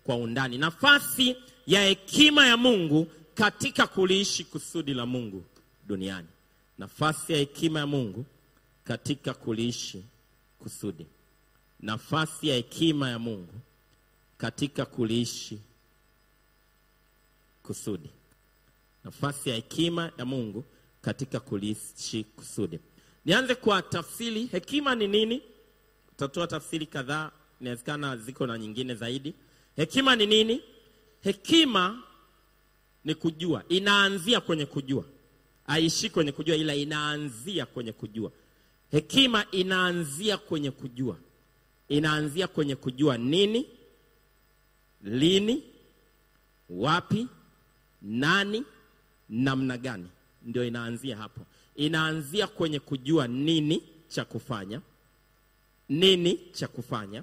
kwa undani. Nafasi ya hekima ya Mungu katika kuliishi kusudi la Mungu duniani. Nafasi ya hekima ya Mungu katika kuliishi kusudi. Nafasi ya hekima ya Mungu katika kuliishi kusudi. Nafasi ya hekima ya Mungu katika kuliishi kusudi. Nianze kwa tafsiri. Hekima ni nini? Tutatoa tafsiri kadhaa, inawezekana ziko na nyingine zaidi. Hekima ni nini? Hekima ni kujua, inaanzia kwenye kujua, aishi kwenye kujua, ila inaanzia kwenye kujua. Hekima inaanzia kwenye kujua, inaanzia kwenye kujua nini, lini, wapi, nani, namna gani. Ndio inaanzia hapo, inaanzia kwenye kujua nini cha kufanya, nini cha kufanya,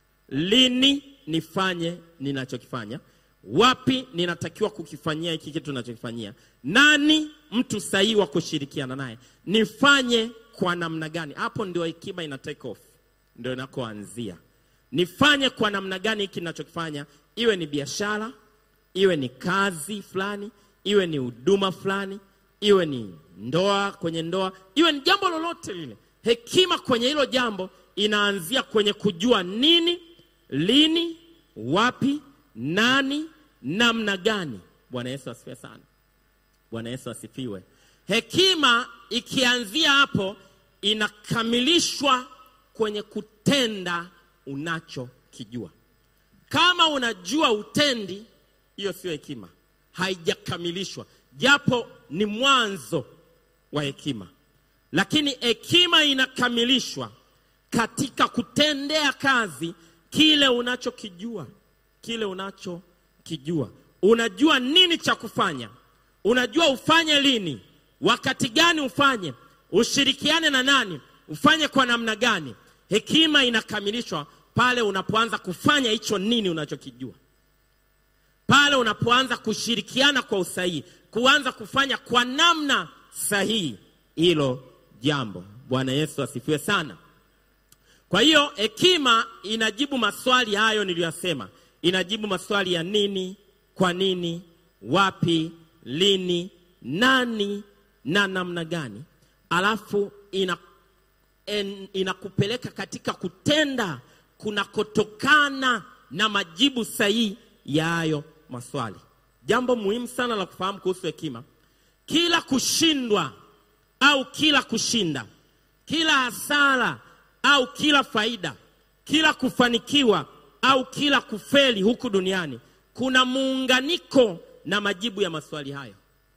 lini nifanye ninachokifanya, wapi ninatakiwa kukifanyia hiki kitu ninachokifanyia, nani mtu sahihi wa kushirikiana naye, nifanye kwa namna gani. Hapo ndio hekima ina take off, ndio inakoanzia. Nifanye kwa namna gani hiki ninachokifanya, iwe ni biashara, iwe ni kazi fulani, iwe ni huduma fulani, iwe ni ndoa, kwenye ndoa, iwe ni jambo lolote lile. Hekima kwenye hilo jambo inaanzia kwenye kujua nini, lini, wapi, nani, namna gani. Bwana Yesu asifiwe sana. Bwana Yesu asifiwe. Hekima ikianzia hapo inakamilishwa kwenye kutenda unachokijua. Kama unajua utendi, hiyo sio hekima, haijakamilishwa, japo ni mwanzo wa hekima. Lakini hekima inakamilishwa katika kutendea kazi kile unachokijua, kile unachokijua. Unajua nini cha kufanya, unajua ufanye lini, wakati gani ufanye, ushirikiane na nani, ufanye kwa namna gani. Hekima inakamilishwa pale unapoanza kufanya hicho nini unachokijua, pale unapoanza kushirikiana kwa usahihi, kuanza kufanya kwa namna sahihi hilo jambo. Bwana Yesu asifiwe sana. Kwa hiyo hekima inajibu maswali hayo niliyosema, inajibu maswali ya nini, kwa nini, wapi, lini, nani na namna gani, alafu ina en, inakupeleka katika kutenda kunakotokana na majibu sahihi ya hayo maswali. Jambo muhimu sana la kufahamu kuhusu hekima, kila kushindwa au kila kushinda, kila hasara au kila faida, kila kufanikiwa au kila kufeli huku duniani, kuna muunganiko na majibu ya maswali hayo.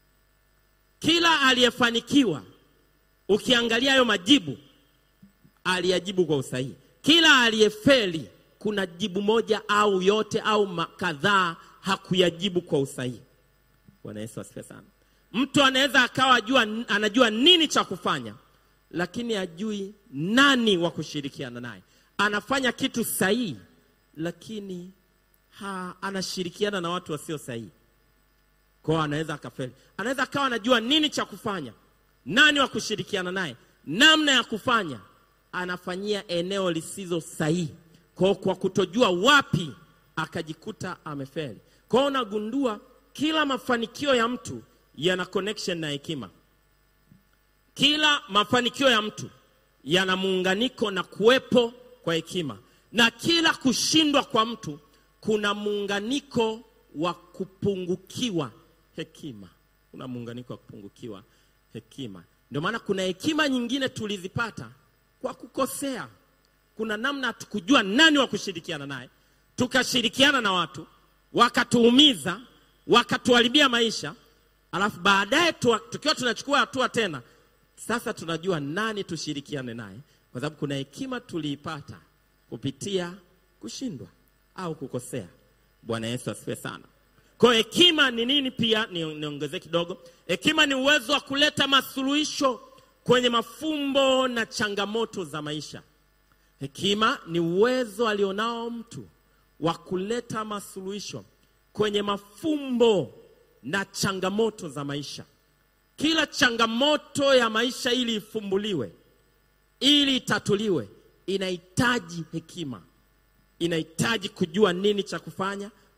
Kila aliyefanikiwa, ukiangalia hayo majibu, aliyajibu kwa usahihi. Kila aliyefeli, kuna jibu moja au yote au kadhaa hakuyajibu kwa usahihi. Bwana Yesu asifiwe sana. Mtu anaweza akawa ajua, anajua nini cha kufanya lakini ajui nani wa kushirikiana naye. Anafanya kitu sahihi, lakini ha, anashirikiana na watu wasio sahihi, kwao anaweza akafeli. Anaweza akawa anajua nini cha kufanya, nani wa kushirikiana naye, namna ya kufanya, anafanyia eneo lisizo sahihi, kwao kwa kutojua wapi, akajikuta amefeli. Kwao unagundua kila mafanikio ya mtu yana connection na hekima. Kila mafanikio ya mtu yana muunganiko na kuwepo kwa hekima, na kila kushindwa kwa mtu kuna muunganiko wa kupungukiwa hekima. Kuna muunganiko wa kupungukiwa hekima. Ndio maana kuna hekima nyingine tulizipata kwa kukosea. Kuna namna hatukujua nani wa kushirikiana naye, tukashirikiana na watu wakatuumiza, wakatuharibia maisha, alafu baadaye tukiwa tunachukua hatua tena sasa tunajua nani tushirikiane naye, kwa sababu kuna hekima tuliipata kupitia kushindwa au kukosea. Bwana Yesu asifiwe sana. Kwa hiyo hekima ni nini? Pia niongezee kidogo, hekima ni uwezo wa kuleta masuluhisho kwenye mafumbo na changamoto za maisha. Hekima ni uwezo alionao mtu wa kuleta masuluhisho kwenye mafumbo na changamoto za maisha. Kila changamoto ya maisha ili ifumbuliwe, ili itatuliwe, inahitaji hekima, inahitaji kujua nini cha kufanya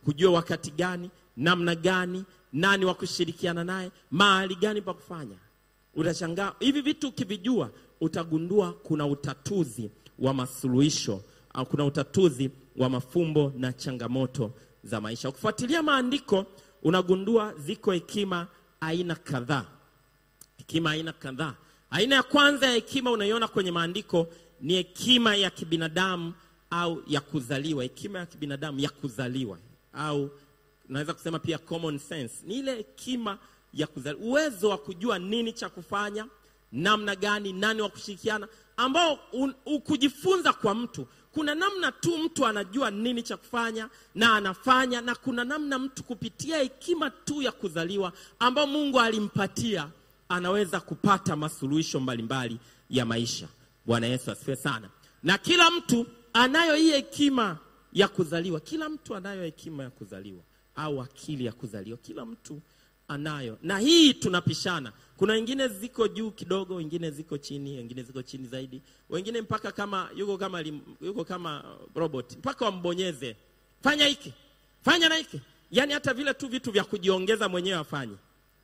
kujua wakati gani, namna gani, nani wa kushirikiana naye, mahali gani pa kufanya. Utashangaa hivi vitu ukivijua, utagundua kuna utatuzi wa masuluhisho au kuna utatuzi wa mafumbo na changamoto za maisha. Ukifuatilia maandiko, unagundua ziko hekima aina kadhaa hekima aina kadhaa. Aina ya kwanza ya hekima unaiona kwenye maandiko ni hekima ya kibinadamu au ya kuzaliwa. Hekima ya kibinadamu ya kuzaliwa, au unaweza kusema pia common sense, ni ile hekima ya kuzaliwa, uwezo wa kujua nini cha kufanya, namna gani, nani wa kushirikiana, ambao un- u- kujifunza kwa mtu kuna namna tu mtu anajua nini cha kufanya na anafanya, na kuna namna mtu kupitia hekima tu ya kuzaliwa ambao Mungu alimpatia anaweza kupata masuluhisho mbalimbali ya maisha. Bwana Yesu asifiwe sana. Na kila mtu anayo hii hekima ya kuzaliwa, kila mtu anayo hekima ya kuzaliwa au akili ya kuzaliwa, kila mtu anayo, na hii tunapishana. Kuna wengine ziko juu kidogo, wengine ziko chini, wengine ziko chini zaidi, wengine mpaka kama yuko kama lim, yuko kama robot, mpaka wambonyeze, fanya hiki, fanya na hiki, yaani hata vile tu vitu vya kujiongeza mwenyewe afanye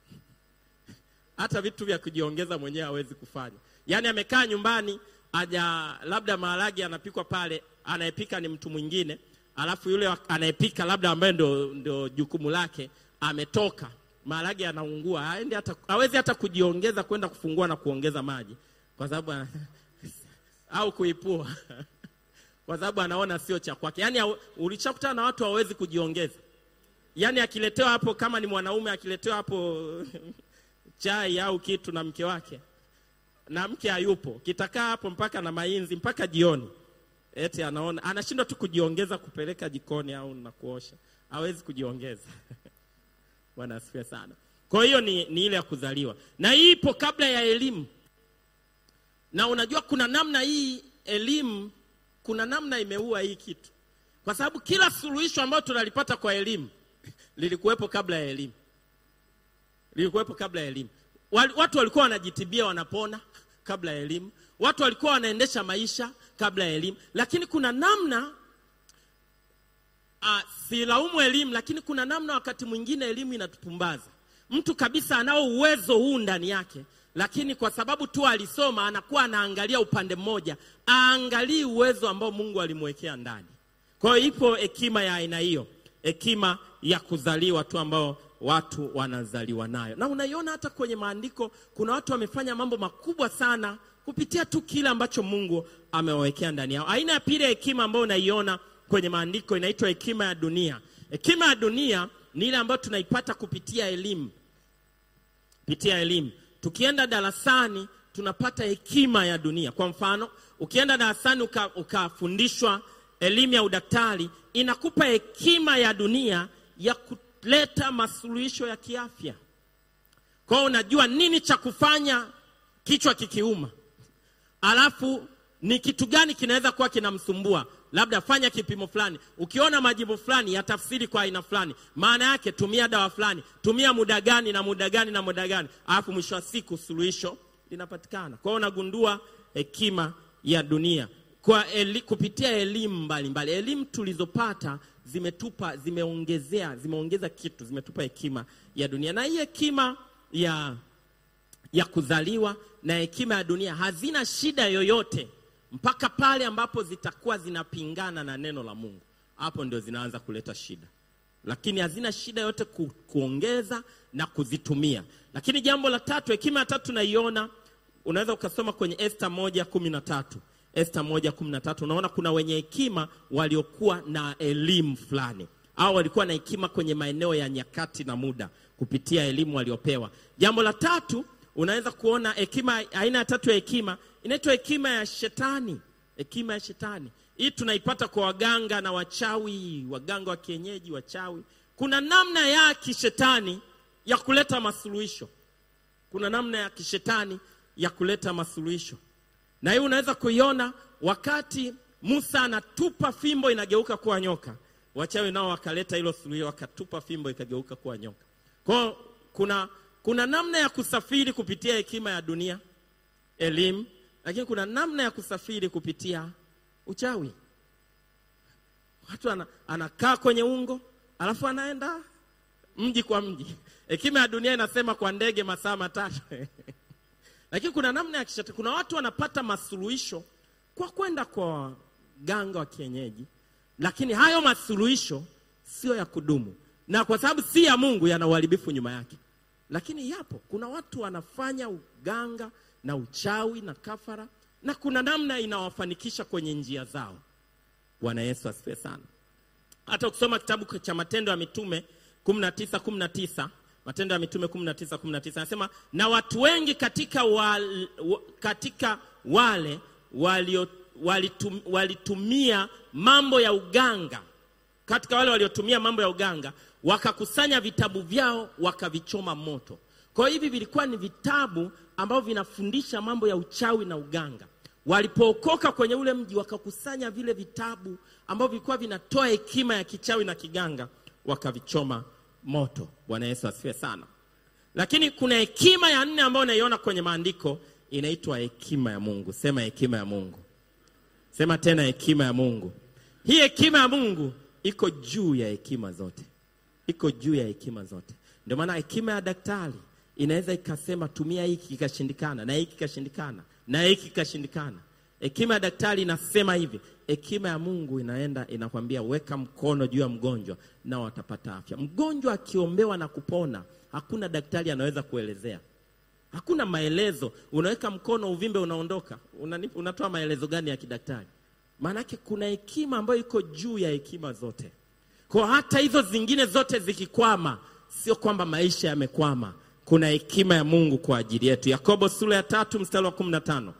hata vitu vya kujiongeza mwenyewe hawezi kufanya. Yaani amekaa nyumbani, aja labda maharage anapikwa pale, anayepika ni mtu mwingine, alafu yule wa- anayepika labda ambaye ndo, ndo jukumu lake ametoka, maharage anaungua, haendi hata hawezi hata kujiongeza kwenda kufungua na kuongeza maji kwa sababu ana- au kuipua kwa sababu anaona sio cha kwake. Yaani hau- ulishakutana na watu hawawezi kujiongeza, yaani akiletewa hapo, kama ni mwanaume akiletewa hapo chai au kitu na mke wake na mke hayupo, kitakaa hapo mpaka na mainzi mpaka jioni, eti anaona anashindwa tu kujiongeza kupeleka jikoni au na kuosha, hawezi kujiongeza. Bwana asifiwe sana. Kwa hiyo ni, ni ile ya kuzaliwa, na hii ipo kabla ya elimu. Na unajua kuna namna hii elimu, kuna namna imeua hii kitu, kwa sababu kila suluhisho ambayo tunalipata kwa elimu lilikuwepo kabla ya elimu lilikuwepo kabla ya elimu. Wal- Watu walikuwa wanajitibia wanapona kabla ya elimu. Watu walikuwa wanaendesha maisha kabla ya elimu, lakini kuna namna uh, silaumu elimu, lakini kuna namna wakati mwingine elimu inatupumbaza. Mtu kabisa anao uwezo huu ndani yake, lakini kwa sababu tu alisoma anakuwa anaangalia upande mmoja, aangalii uwezo ambao Mungu alimwekea ndani. Kwa hiyo ipo hekima ya aina hiyo, hekima ya kuzaliwa tu ambao watu wanazaliwa nayo, na unaiona hata kwenye maandiko. Kuna watu wamefanya mambo makubwa sana kupitia tu kile ambacho Mungu amewawekea ndani yao. Aina ya pili ya hekima ambayo unaiona kwenye maandiko inaitwa hekima ya dunia. Hekima ya dunia ni ile ambayo tunaipata kupitia elimu kupitia elimu. Tukienda darasani tunapata hekima ya dunia. Kwa mfano, ukienda darasani uka- ukafundishwa elimu ya udaktari, inakupa hekima ya dunia ya kuleta masuluhisho ya kiafya. Kwa hiyo unajua nini cha kufanya kichwa kikiuma, alafu ni kitu gani kinaweza kuwa kinamsumbua, labda fanya kipimo fulani. Ukiona majibu fulani ya tafsiri kwa aina fulani, maana yake tumia dawa fulani, tumia muda gani na muda gani na muda gani, alafu mwisho wa siku suluhisho linapatikana. Kwa hiyo unagundua hekima ya dunia kwa eli, kupitia elimu mbalimbali. Elimu tulizopata zimetupa, zimeongezea, zimeongeza kitu, zimetupa hekima ya dunia, na hii hekima ya ya kuzaliwa na hekima ya dunia hazina shida yoyote mpaka pale ambapo zitakuwa zinapingana na neno la Mungu. Hapo ndio zinaanza kuleta shida, lakini hazina shida yote ku, kuongeza na kuzitumia. Lakini jambo la tatu, hekima ya tatu naiona, unaweza ukasoma kwenye Esta moja kumi na tatu Esta moja kumi na tatu unaona kuna wenye hekima waliokuwa na elimu fulani au walikuwa na hekima kwenye maeneo ya nyakati na muda kupitia elimu waliopewa. Jambo la tatu unaweza kuona hekima, aina ya tatu ya hekima inaitwa hekima ya shetani. Hekima ya shetani hii tunaipata kwa waganga na wachawi, waganga wa kienyeji, wachawi. Kuna namna ya kishetani ya kuleta masuluhisho, kuna namna ya kishetani ya kuleta masuluhisho, na hii unaweza kuiona wakati Musa anatupa fimbo inageuka kuwa nyoka, wachawi nao wakaleta hilo suluhisho, wakatupa fimbo ikageuka kuwa nyoka. Kwa hiyo kuna kuna namna ya kusafiri kupitia hekima ya dunia, elimu, lakini kuna namna ya kusafiri kupitia uchawi. Watu ana, anakaa kwenye ungo alafu anaenda mji kwa mji. Hekima ya dunia inasema kwa ndege masaa matatu lakini kuna namna ya kishetani. Kuna watu wanapata masuluhisho kwa kwenda kwa ganga wa kienyeji, lakini hayo masuluhisho sio ya kudumu, na kwa sababu si ya Mungu, yana uharibifu nyuma yake. Lakini yapo, kuna watu wanafanya uganga na uchawi na kafara, na kuna namna inawafanikisha kwenye njia zao. Bwana Yesu asifiwe sana. Hata ukisoma kitabu cha Matendo ya Mitume 19 19 Matendo ya Mitume 19 19 anasema na watu wengi katika, wal, wa, katika wale walio, walitum, walitumia mambo ya uganga, katika wale waliotumia mambo ya uganga wakakusanya vitabu vyao wakavichoma moto. Kwa hiyo hivi vilikuwa ni vitabu ambavyo vinafundisha mambo ya uchawi na uganga. Walipookoka kwenye ule mji wakakusanya vile vitabu ambavyo vilikuwa vinatoa hekima ya kichawi na kiganga wakavichoma moto. Bwana Yesu asifiwe sana. Lakini kuna hekima ya nne ambayo unaiona kwenye maandiko inaitwa hekima ya Mungu. Sema hekima ya Mungu. Sema tena hekima ya Mungu. Hii hekima ya Mungu iko juu ya hekima zote, iko juu ya hekima zote. Ndio maana hekima ya daktari inaweza ikasema tumia hiki kikashindikana, na hiki kikashindikana, na hiki kikashindikana. Hekima ya daktari inasema hivi, hekima ya Mungu inaenda inakwambia weka mkono juu ya mgonjwa nao atapata afya. Mgonjwa akiombewa na kupona, hakuna daktari anaweza kuelezea, hakuna maelezo. Unaweka mkono, uvimbe unaondoka. Unani, unatoa maelezo gani ya kidaktari? Maanake kuna hekima ambayo iko juu ya hekima zote. Kwa hata hizo zingine zote zikikwama, sio kwamba maisha yamekwama. Kuna hekima ya Mungu kwa ajili yetu. Yakobo sura ya tatu mstari wa kumi na tano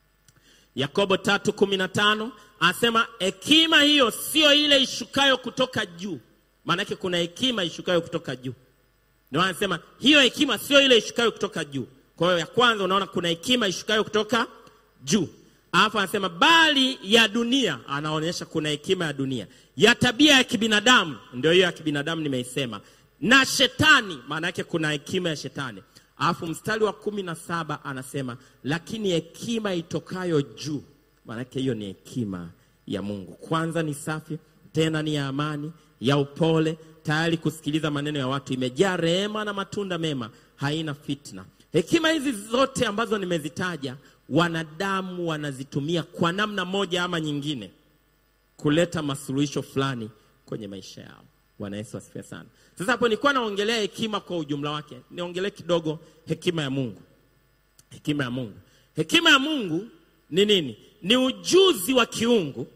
Yakobo tatu kumi na tano anasema hekima hiyo sio ile ishukayo kutoka juu. Maanake kuna hekima ishukayo kutoka juu, ndio anasema hiyo hekima sio ile ishukayo kutoka juu. Kwa hiyo ya kwanza unaona kuna hekima ishukayo kutoka juu, alafu anasema bali ya dunia, anaonyesha kuna hekima ya dunia, ya tabia ya kibinadamu, ndio hiyo ya kibinadamu nimeisema, na shetani, maana yake kuna hekima ya shetani. Alafu mstari wa kumi na saba anasema lakini hekima itokayo juu, maanake hiyo ni hekima ya Mungu. Kwanza ni safi, tena ni ya amani, ya upole, tayari kusikiliza maneno ya watu, imejaa rehema na matunda mema, haina fitna. Hekima hizi zote ambazo nimezitaja, wanadamu wanazitumia kwa namna moja ama nyingine kuleta masuluhisho fulani kwenye maisha yao. Bwana Yesu asifiwe sana. Sasa hapo nilikuwa naongelea hekima kwa ujumla wake, niongelee kidogo hekima ya Mungu. Hekima ya Mungu, hekima ya Mungu ni nini? Ni ujuzi wa kiungu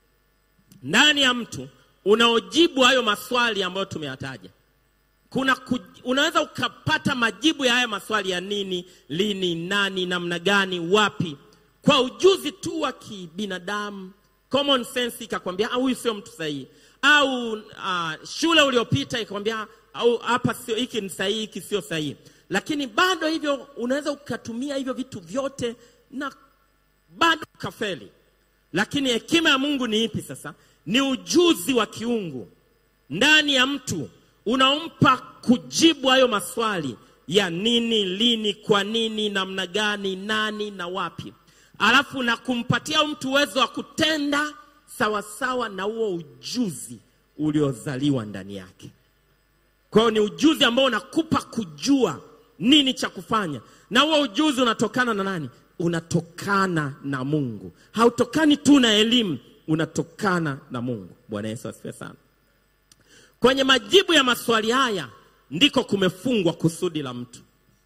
ndani ya mtu unaojibu hayo maswali ambayo tumeyataja. Kuna ku, unaweza ukapata majibu ya haya maswali ya nini, lini, nani, namna gani, wapi, kwa ujuzi tu wa kibinadamu. Common sense ikakwambia huyu sio mtu sahihi au uh, shule uliopita ikamwambia au hapa sio, hiki ni sahihi, hiki sio sahihi. Lakini bado hivyo unaweza ukatumia hivyo vitu vyote na bado ukafeli. Lakini hekima ya Mungu ni ipi sasa? Ni ujuzi wa kiungu ndani ya mtu unaompa kujibu hayo maswali ya nini, lini, kwa nini, namna gani, nani na wapi, alafu na kumpatia mtu uwezo wa kutenda sawasawa na huo ujuzi uliozaliwa ndani yake. Kwa hiyo ni ujuzi ambao unakupa kujua nini cha kufanya, na huo ujuzi unatokana na nani? Unatokana na Mungu. Hautokani tu na elimu, unatokana na Mungu. Bwana Yesu asifiwe sana. Kwenye majibu ya maswali haya ndiko kumefungwa kusudi la mtu.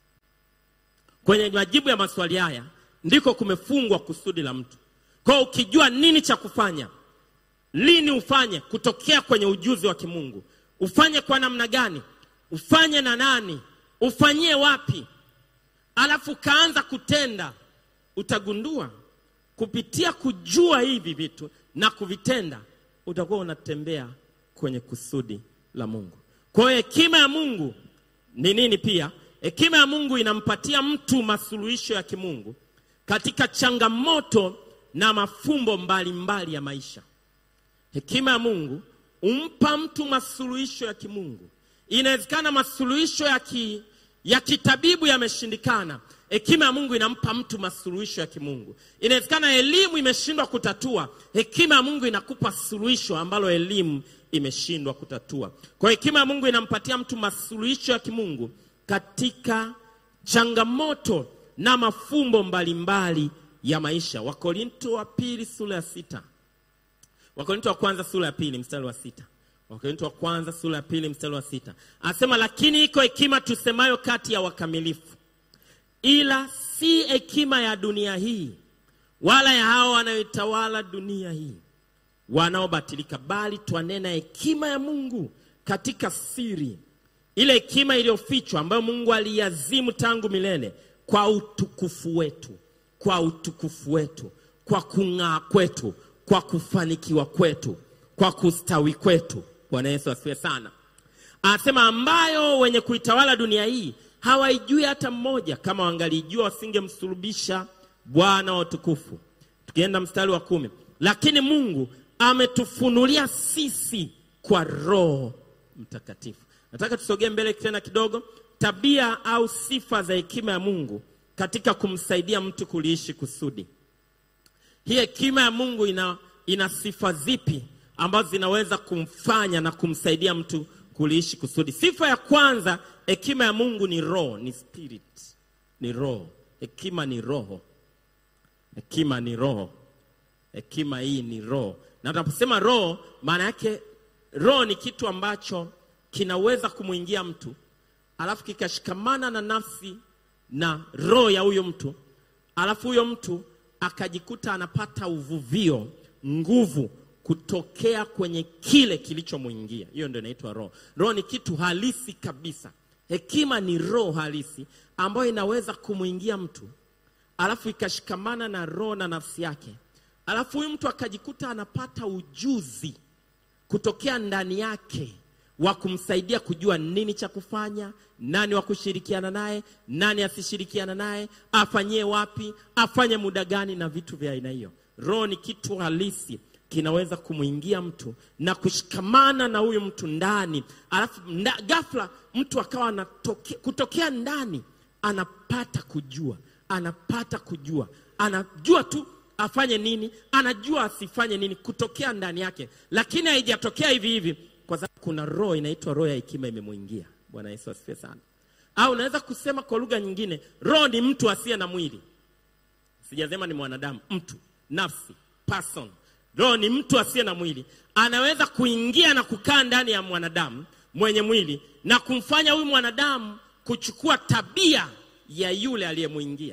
Kwenye majibu ya maswali haya ndiko kumefungwa kusudi la mtu. Kwa hiyo ukijua nini cha kufanya, lini ufanye, kutokea kwenye ujuzi wa kimungu, ufanye kwa namna gani, ufanye na nani, ufanyie wapi, alafu kaanza kutenda, utagundua kupitia kujua hivi vitu na kuvitenda, utakuwa unatembea kwenye kusudi la Mungu. Kwa hiyo hekima ya Mungu ni nini? Pia hekima ya Mungu inampatia mtu masuluhisho ya kimungu katika changamoto na mafumbo mbalimbali mbali ya maisha. Hekima ya Mungu umpa mtu masuluhisho ya kimungu. Inawezekana masuluhisho ya, ki, ya kitabibu yameshindikana, hekima ya mungu inampa mtu masuluhisho ya kimungu inawezekana elimu imeshindwa kutatua hekima ya mungu inakupa suluhisho ambalo elimu imeshindwa kutatua kwa hiyo hekima ya mungu inampatia mtu masuluhisho ya kimungu katika changamoto na mafumbo mbalimbali ya maisha wakorinto wa pili sura ya sita wakorinto wa kwanza sura ya pili mstari wa sita wakorinto wa kwanza sura ya pili mstari wa sita anasema lakini iko hekima tusemayo kati ya wakamilifu ila si hekima ya dunia hii wala ya hao wanayoitawala dunia hii wanaobatilika bali twanena hekima ya mungu katika siri ile hekima iliyofichwa ambayo mungu aliazimu tangu milele kwa utukufu wetu kwa utukufu wetu kwa kung'aa kwetu kwa kufanikiwa kwetu kwa kustawi kwetu bwana yesu asifiwe sana anasema ambayo wenye kuitawala dunia hii hawaijui hata mmoja kama wangalijua wasingemsulubisha bwana wa utukufu tukienda mstari wa kumi lakini mungu ametufunulia sisi kwa roho mtakatifu nataka tusogee mbele tena kidogo tabia au sifa za hekima ya mungu katika kumsaidia mtu kuliishi kusudi hii hekima ya mungu ina, ina sifa zipi ambazo zinaweza kumfanya na kumsaidia mtu kuliishi kusudi sifa ya kwanza hekima ya mungu ni roho ni spirit ni roho hekima ni roho hekima ni roho hekima hii ni roho na tunaposema roho maana yake roho ni kitu ambacho kinaweza kumwingia mtu alafu kikashikamana na nafsi na roho ya huyo mtu alafu huyo mtu akajikuta anapata uvuvio nguvu kutokea kwenye kile kilichomwingia hiyo ndio inaitwa roho roho ni kitu halisi kabisa hekima ni roho halisi ambayo inaweza kumwingia mtu alafu ikashikamana na roho na nafsi yake alafu huyu mtu akajikuta anapata ujuzi kutokea ndani yake wa kumsaidia kujua nini cha kufanya nani wa kushirikiana naye nani asishirikiana naye afanyie wapi afanye muda gani na vitu vya aina hiyo roho ni kitu halisi kinaweza kumwingia mtu na kushikamana na huyu mtu ndani alafu nda, ghafla mtu akawa anatoke, kutokea ndani anapata kujua anapata kujua anajua tu afanye nini anajua asifanye nini kutokea ndani yake lakini haijatokea hivi hivi kwa sababu kuna roho inaitwa roho ya hekima imemwingia bwana yesu asifiwe sana au unaweza kusema kwa lugha nyingine roho ni mtu asiye na mwili sijasema ni mwanadamu mtu nafsi person roho ni mtu asiye na mwili anaweza kuingia na kukaa ndani ya mwanadamu mwenye mwili na kumfanya huyu mwanadamu kuchukua tabia ya yule aliyemwingia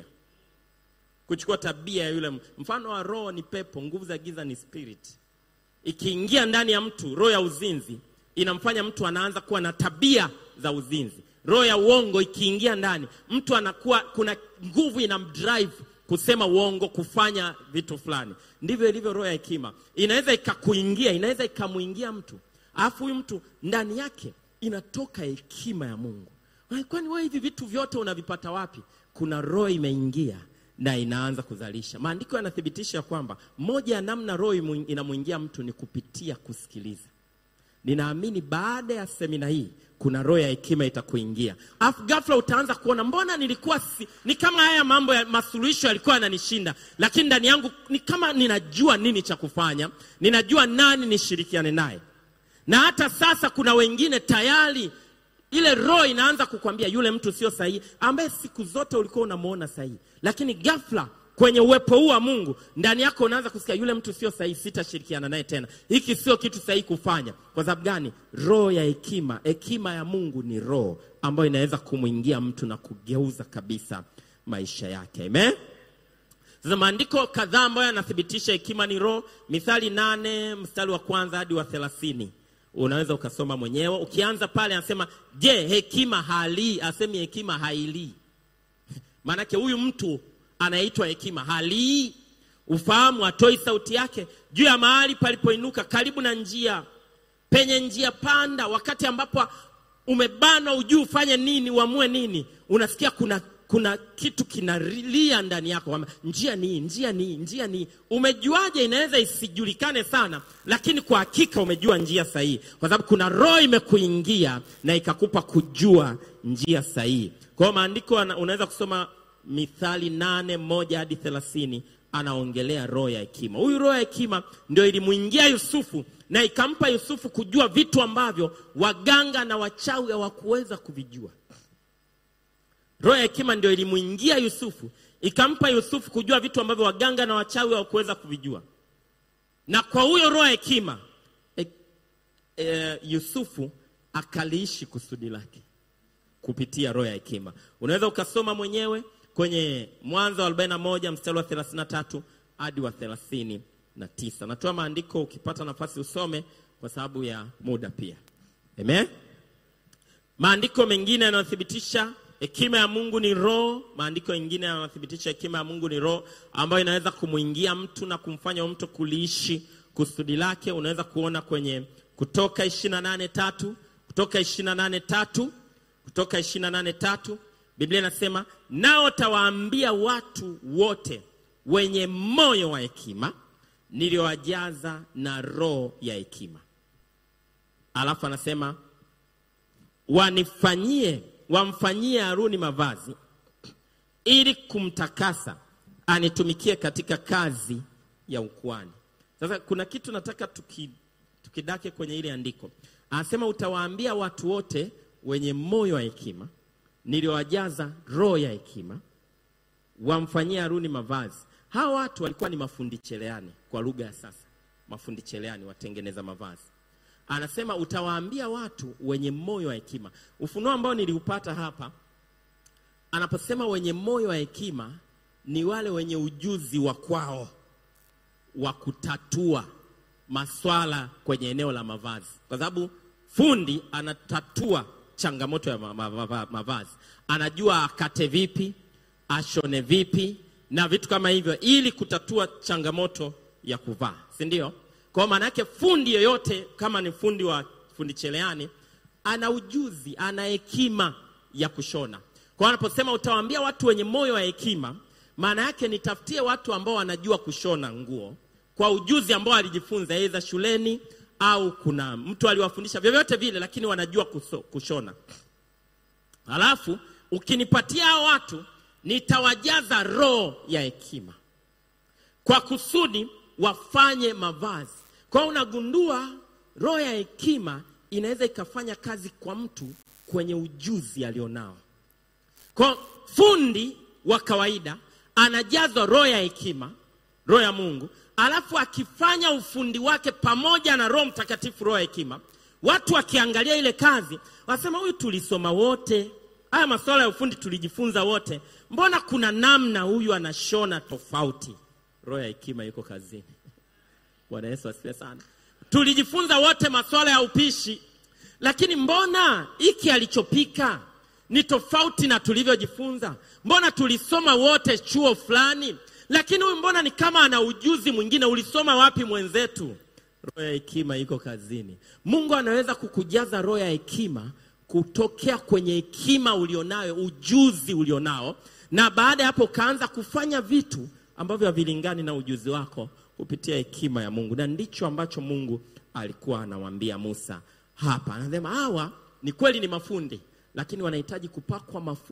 kuchukua tabia ya yule mfano wa roho ni pepo nguvu za giza ni spirit ikiingia ndani ya mtu roho ya uzinzi inamfanya mtu anaanza kuwa na tabia za uzinzi roho ya uongo ikiingia ndani mtu anakuwa kuna nguvu inamdrive kusema uongo kufanya vitu fulani ndivyo ilivyo roho ya hekima inaweza ikakuingia inaweza ikamwingia mtu alafu huyu mtu ndani yake inatoka hekima ya mungu kwani wewe hivi vitu vyote unavipata wapi kuna roho imeingia na inaanza kuzalisha maandiko yanathibitisha kwamba moja ya namna roho inamwingia mtu ni kupitia kusikiliza ninaamini baada ya semina hii kuna roho ya hekima itakuingia alafu ghafla utaanza kuona mbona nilikuwa si, ni kama haya mambo ya masuluhisho yalikuwa yananishinda lakini ndani yangu ni kama ninajua nini cha kufanya ninajua nani nishirikiane naye na hata sasa kuna wengine tayari ile roho inaanza kukwambia yule mtu sio sahihi ambaye siku zote ulikuwa unamwona sahihi lakini ghafla kwenye uwepo huu wa mungu ndani yako unaanza kusikia yule mtu sio sahihi sitashirikiana naye tena hiki sio kitu sahihi kufanya kwa sababu gani roho ya hekima hekima ya mungu ni roho ambayo inaweza kumwingia mtu na kugeuza kabisa maisha yake amen sasa maandiko kadhaa ambayo yanathibitisha hekima ni roho mithali nane mstari wa kwanza hadi wa thelathini unaweza ukasoma mwenyewe ukianza pale anasema je hekima halii asemi hekima hailii maanake huyu mtu anaitwa hekima halii ufahamu atoi sauti yake juu ya mahali palipoinuka karibu na njia penye njia panda wakati ambapo umebanwa ujuu ufanye nini uamue nini unasikia kuna kuna kitu kinalia ndani yako kwamba njia ni njia ni njia ni umejuaje inaweza isijulikane sana lakini kwa hakika umejua njia sahihi kwa sababu kuna roho imekuingia na ikakupa kujua njia sahihi kwa hiyo maandiko unaweza kusoma Mithali nane moja hadi thelathini anaongelea roho ya hekima. Huyu roho ya hekima ndio ilimwingia Yusufu na ikampa Yusufu kujua vitu ambavyo waganga na wachawi hawakuweza kuvijua. Roho ya hekima ndio ilimwingia Yusufu ikampa Yusufu kujua vitu ambavyo waganga na wachawi hawakuweza kuvijua, na kwa huyo roho ya hekima e, e, Yusufu akaliishi kusudi lake kupitia roho ya hekima. Unaweza ukasoma mwenyewe kwenye Mwanzo wa 41 mstari wa 33 hadi wa 39. Natoa maandiko, ukipata nafasi usome kwa sababu ya muda pia. Amen. Maandiko mengine yanayothibitisha hekima ya Mungu ni roho. Maandiko mengine yanayothibitisha hekima ya Mungu ni roho ambayo inaweza kumwingia mtu na kumfanya mtu kuliishi kusudi lake. Unaweza kuona kwenye Kutoka 28:3, Kutoka 28:3, Kutoka 28:3 Biblia inasema nao tawaambia watu wote wenye moyo wa hekima niliowajaza na roho ya hekima. Alafu anasema wanifanyie, wamfanyie Haruni mavazi ili kumtakasa, anitumikie katika kazi ya ukuhani. Sasa kuna kitu nataka tuki, tukidake kwenye ile andiko, anasema utawaambia watu wote wenye moyo wa hekima niliowajaza roho ya hekima wamfanyie Haruni mavazi. Hawa watu walikuwa ni mafundi cherehani, kwa lugha ya sasa, mafundi cherehani, watengeneza mavazi. Anasema utawaambia watu wenye moyo wa hekima. Ufunuo ambao niliupata hapa, anaposema wenye moyo wa hekima, ni wale wenye ujuzi wa kwao wa kutatua maswala kwenye eneo la mavazi, kwa sababu fundi anatatua changamoto ya mavazi, anajua akate vipi, ashone vipi na vitu kama hivyo, ili kutatua changamoto ya kuvaa, si ndio? Kwa maana yake fundi yoyote, kama ni fundi wa fundi cherehani, ana ujuzi, ana hekima ya kushona. Kwa anaposema utawaambia watu wenye moyo wa hekima, maana yake nitafutie watu ambao wanajua kushona nguo kwa ujuzi ambao alijifunza aidha shuleni au kuna mtu aliwafundisha, vyovyote vile, lakini wanajua kuso, kushona. Halafu ukinipatia hao watu nitawajaza roho ya hekima kwa kusudi wafanye mavazi. Kwa hiyo unagundua roho ya hekima inaweza ikafanya kazi kwa mtu kwenye ujuzi alionao. Kwa fundi wa kawaida anajazwa roho ya hekima, roho ya Mungu, alafu akifanya ufundi wake pamoja na Roho Mtakatifu, roho ya hekima, watu wakiangalia ile kazi wasema, huyu tulisoma wote haya masuala ya ufundi tulijifunza wote, mbona kuna namna huyu anashona tofauti? Roho ya hekima yuko kazini. Bwana Yesu asifiwe sana. Tulijifunza wote masuala ya upishi, lakini mbona hiki alichopika ni tofauti na tulivyojifunza? Mbona tulisoma wote chuo fulani, lakini huyu mbona ni kama ana ujuzi mwingine? Ulisoma wapi mwenzetu? Roho ya hekima iko kazini. Mungu anaweza kukujaza roho ya hekima kutokea kwenye hekima ulionayo, ujuzi ulionao, na baada ya hapo ukaanza kufanya vitu ambavyo havilingani na ujuzi wako kupitia hekima ya Mungu. Na ndicho ambacho Mungu alikuwa anamwambia Musa hapa. Anasema hawa ni kweli ni mafundi, lakini wanahitaji kupakwa mafuta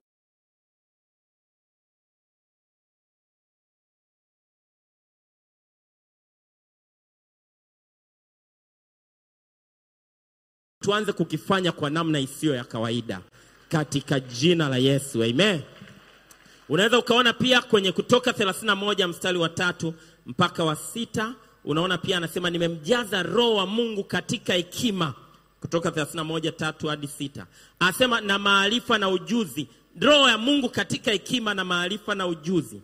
tuanze kukifanya kwa namna isiyo ya kawaida katika jina la Yesu, amen. Unaweza ukaona pia kwenye Kutoka 31 mstari wa tatu mpaka wa sita unaona pia anasema nimemjaza roho wa Mungu katika hekima. Kutoka 31 tatu hadi sita anasema na maarifa na ujuzi, roho ya Mungu katika hekima na maarifa na ujuzi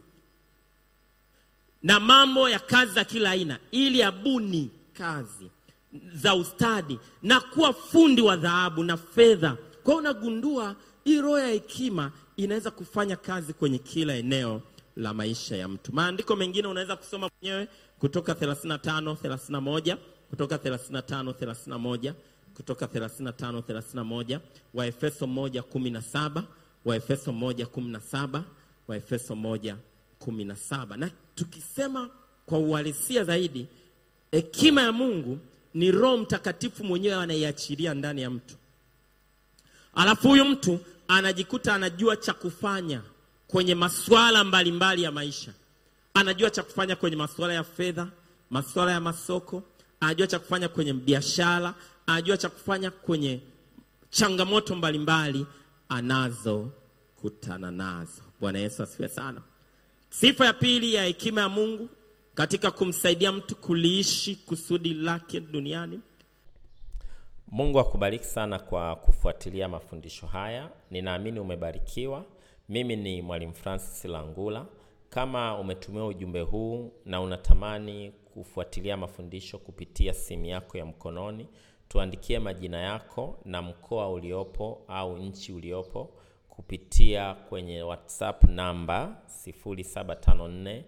na mambo ya kazi za kila aina, ili abuni kazi za ustadi na kuwa fundi wa dhahabu na fedha. Kwa hiyo unagundua hii roho ya hekima inaweza kufanya kazi kwenye kila eneo la maisha ya mtu. Maandiko mengine unaweza kusoma mwenyewe kutoka 35 31, kutoka 35 31, kutoka 35 31, Waefeso 1 17, Waefeso 1 17, Waefeso 1 17. Na tukisema kwa uhalisia zaidi, hekima ya Mungu ni Roho Mtakatifu mwenyewe anaiachilia ndani ya mtu, alafu huyu mtu anajikuta anajua cha kufanya kwenye masuala mbalimbali ya maisha. Anajua cha kufanya kwenye masuala ya fedha, masuala ya masoko, anajua cha kufanya kwenye biashara, anajua cha kufanya kwenye changamoto mbalimbali anazokutana nazo. Bwana Yesu asifiwe sana. Sifa ya pili ya hekima ya Mungu katika kumsaidia mtu kuliishi kusudi lake duniani. Mungu akubariki sana kwa kufuatilia mafundisho haya. Ninaamini umebarikiwa. Mimi ni Mwalimu Francis Langula. Kama umetumia ujumbe huu na unatamani kufuatilia mafundisho kupitia simu yako ya mkononi, tuandikie majina yako na mkoa uliopo au nchi uliopo kupitia kwenye WhatsApp namba 0754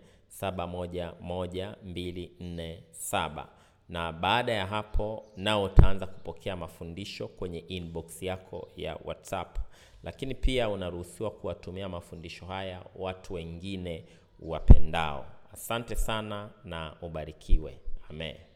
711247 na baada ya hapo nao utaanza kupokea mafundisho kwenye inbox yako ya WhatsApp. Lakini pia unaruhusiwa kuwatumia mafundisho haya watu wengine wapendao. Asante sana na ubarikiwe. Amen.